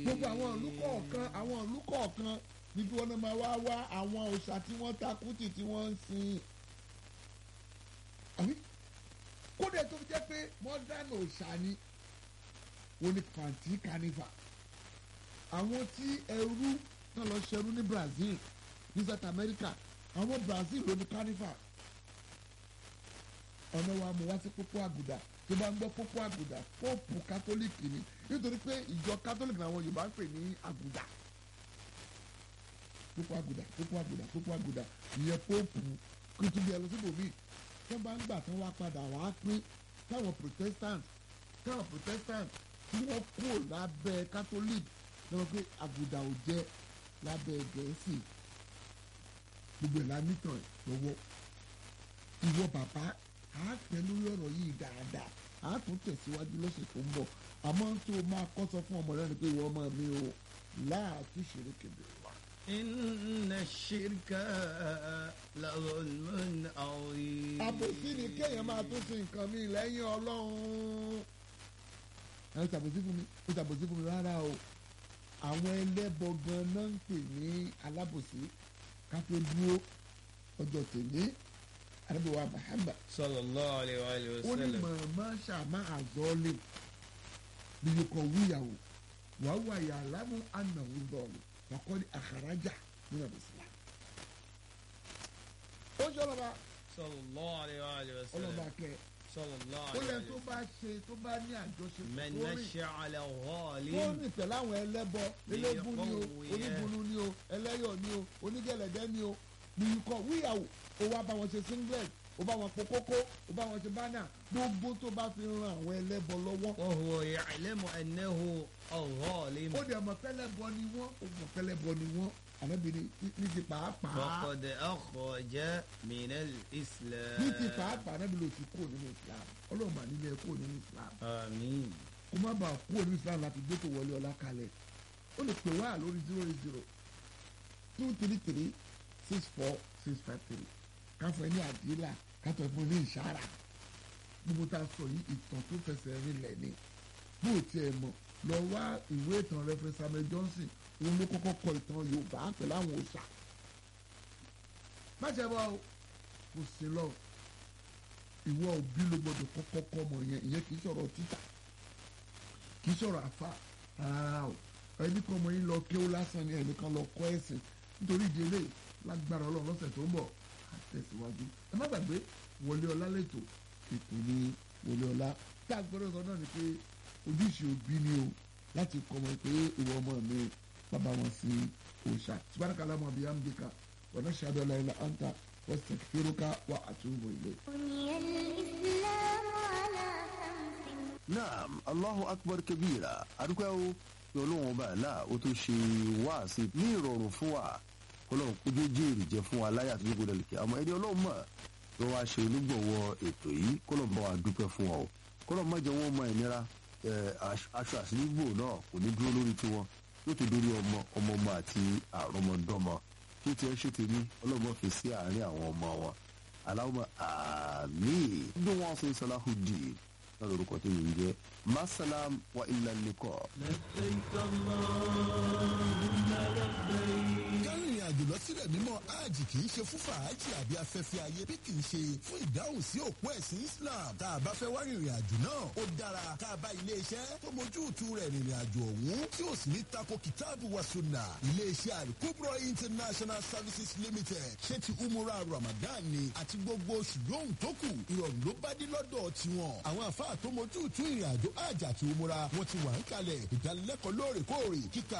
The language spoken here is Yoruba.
gbogbo àwọn ìlú kọ̀ọ̀kan àwọn ìlú kọ̀ọ̀kan níbi wọn máa wá wá àwọn òòṣà tí wọ́n takú tì tí wọ́n ń sin àbí kódà tó fi jẹ́ pé modern òòṣà ni wọ́n ní pàǹtí carnival àwọn tí ẹrú náà lọ ṣẹrú ní Brazil ní South America àwọn Brazil ló ní carnival ọ̀nà wa mú wá sí pópó àgùdà tó bá ń gbọ́ pópó àgùdà pópù kátólíìkì ni nítorí pé ìjọ kátólíìkì làwọn Yorùbá ń pè ní àgùdà pópó àgùdà pópó àgùdà pópó àgùdà ìyẹn pópù kìtùbí ẹ lọ sí bòmí tó bá ń gbà tán wá padà wá pín táwọn Protestant táwọn Protestant tí wọ́n kúrò lábẹ́ catholic lọ́wọ́ pé àgùdà ò jẹ́ lábẹ́ gẹ̀ẹ́sì gbogbo ẹ̀ la nítàn lọ́wọ́ ìwọ bàbá a pẹ́ lórí ọ̀rọ̀ yìí dáadáa a tún tẹ̀síwájú lọ́sẹ̀ tó ń bọ̀ àmọ́ tó o máa kọ́ sọ fún ọmọ rẹ ni pé ìwọ ọmọ mi o láàtú ṣeré kébèrè wa. إن الشرك لظلم عظيم àbòsí ni kéèyàn máa tó sin nǹkan mi lẹ́yìn ọlọ́run. ẹ ṣàbòsí fún mi ó ṣàbòsí fún mi rárá o àwọn ẹlẹ́bọ gan náà ń pè ní alábòsí ká tó dúró ọjọ́ tèmi arábìwá Muhammad صلى الله عليه وآله ó ní وسلم màmá ṣàmà àzọ́ọ́lẹ̀ nìyókọ̀ wíyàwó wàá wà yà lámú ànàwó dọ̀ọ̀lù wàkọ́ ní àkàrájà nínú ìsìlá. ó ṣe ọlọ́ba صلى الله عليه وآله ọlọ́ba وسلم kẹ صلى الله ó عليه lẹ وآله tó وسلم bá ṣe tó bá ní àjọṣe من tó rìn مشى على tó غال rìn pẹ̀lú àwọn ẹlẹ́bọ eléégún ni o onígbunu ni o ẹlẹ́yọ̀ ni o onígẹ̀lẹ̀dẹ́ ni o nìyíkọ̀ wíyàwó ó wá bá wọn ṣe singlet ó bá wọn po kókó ó bá wọn ṣe bánà gbogbo tó bá fi ran àwọn ẹlẹ́bọ lọ́wọ́ وهو يعلم أنه الظالم ó dẹ̀ mọ̀ pẹ́lẹ́bọ ni wọ́n ó mọ̀ pẹ́lẹ́bọ ni wọ́n ànábìíní ní ti pàápàá فقد أخرج من الإسلام ní ti pàápàá ànábìíní ò ti kúrò nínú Islam ọlọ́run mà nílé ẹ kúrò nínú Islam آمين kó má bàa kúrò nínú Islam láti gbé tó wọlé ọlá kalẹ̀ ó lè pè wá lórí zero eight zero two three three six four six five three káfọ́ ní àdìlà kátó fún ní ìṣára gbogbo tá a sọ yìí ìtàn tó fẹsẹ̀ rinlẹ̀ ni bó o tiẹ̀ mọ̀ lọ wá ìwé ìtàn Reverend Samuel Johnson òun ló kọ́kọ́ kọ ìtàn Yorùbá pẹ̀lú àwọn òòṣà má ṣe bọ́ o kò sí lọ ìwọ òbí ló gbọdọ̀ kọ́kọ́ kọ́ ọmọ yẹn ìyẹn kì í sọ̀rọ̀ títà kì í sọ̀rọ̀ àfa rárá o ẹni kan ọmọ yín lọ kéwú lásán ni ẹnìkan lọ kọ́ ẹ̀sìn nítorí ìdí eléyìí lágbára Ọlọ́run lọ́sẹ̀ tó ń bọ̀ á tẹ̀síwájú ẹ má gbàgbé wọlé ọlá lẹ́tọ̀ ètò ní wọlé ọlá tá a gbọ́dọ̀ sọ náà ni pé ojúṣe òbí ni o láti kọ́ ọmọ pé ìwọ ọmọ mi bàbá wọn sí òòṣà subhanaka Allahumma bihamdika wa nashhadu an la ilaha illa anta wastaghfiruka wa atubu ilayk. بني الإسلام على خمس naam allahu akbar kabira adúpẹ́ o pé ọlọ́run ọba àlá ó tó ṣe wáàsí ní ìrọ̀rùn fún wa ọlọ́run kójú jéèrè jẹ́ fún wa láyà tó gbọdọ̀ lè kí àmọ́ ẹni ọlọ́run mọ̀ ló wá ṣe olúgbọ̀wọ́ ètò yìí kọ́lọ̀ bá wa dúpẹ́ fún wa o kọ́lọ̀ má jẹ́ wọ́n mọ ìnira ẹ̀, aṣ- aṣọ àṣírígbò náà kò ní dúró lórí tiwọn yóò tó dórí ọmọ ọmọ ọmọ àti àrọmọdọ́mọ kí tiẹ̀ ṣe tèmi ọlọ́run má fi sí àárín àwọn ọmọ wọn aláwọ̀ àmín bí wọ́n ṣe Salahuddin náà lórúkọ tó yìí ń jẹ́ masalam wa illa liqa. kárìnrìn àjò lọ sílẹ̀ mímọ́ hajj kì í ṣe fún fàájì àbí afẹ́fẹ́ ayé bí kì í ṣe fún ìdáhùn sí òpó ẹ̀sìn Islam tá a bá fẹ́ wá rìnrìn àjò náà ó dára tá a bá ilé iṣẹ́ tó mójútu rẹ̀ rìnrìn àjò ọ̀hún tí ó sì ní tako kìtáàbù wa sunna ilé iṣẹ́ Al-Kubra International Services Limited ṣé ti umura Ramadan ni àti gbogbo oṣù lóhùn tó kù ìrọ̀rùn ló bá dé lọ́dọ̀ tiwọn àwọn àfáà tó mójútu ìrìn àjò hajj àti umura wọn ti wà ń kalẹ̀ ìdánilẹ́kọ̀ọ́ lóòrèkóòrè kíkà